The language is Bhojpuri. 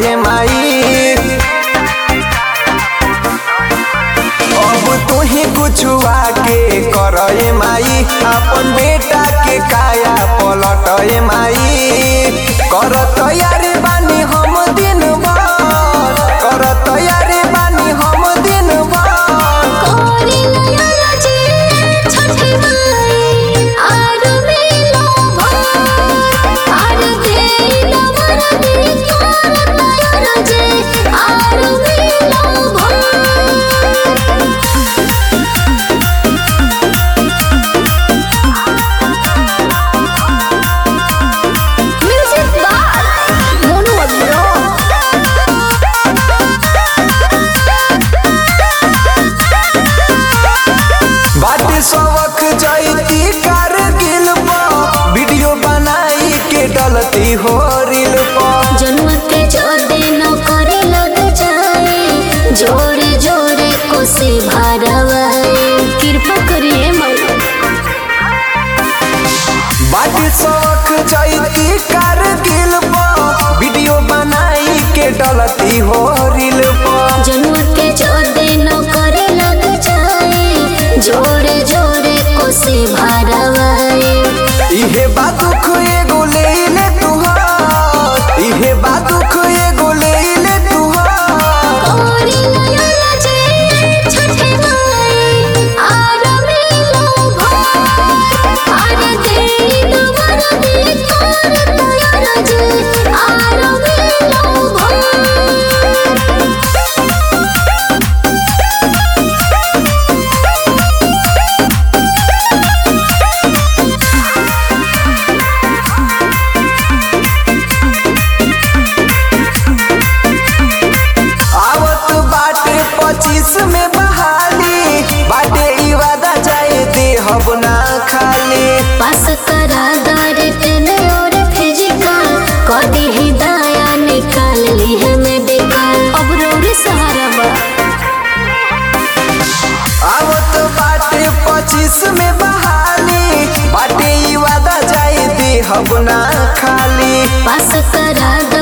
ये माई अब तू ही कुछ आके कर ये माई अपन बेटा के काया पलट ये माई कर तैयारी बानी हम दिन भर कर तैयारी बानी हम दिन भर कोरी नयना जे छठी माई आर मिलो भर आर देई नवर दी तोर नयना जे आर मिलो भर म्यूजिक बार मोनू अभिरो बाटे सबक जैती कारगिल पर वीडियो बनाई के डलती हो रील पर जन्म के जो दिन करे लग जाए जोड़े जोड़े कोसे भरवाए कृपा करिए मैया बाटे सबक जैती कारगिल पर वीडियो बनाई के डलती हो रील पर जन्म के जो दिन करे लग जाए जोड़े जोड़े कोसे भरवाए इहे बात दुख एगो ले ले तुहार इहे बात दुख एगो ले ले तुहार कोरी नयना जे छठी माई आर मिलो भर आर देई नवर दी तोर नयना जे आर मिलो भर आवत बाटे पच्चीस में बहाली बाटे ई वादा जाए दे हब ना खाली पास करा दर तेने और फिजिकल कदी ही दाया निकाल ली है मेडिकल अब रोरी सहारा बा आवत बाटे पच्चीस में बहाली बाटे ई वादा जाए दे हब ना खाली पास करा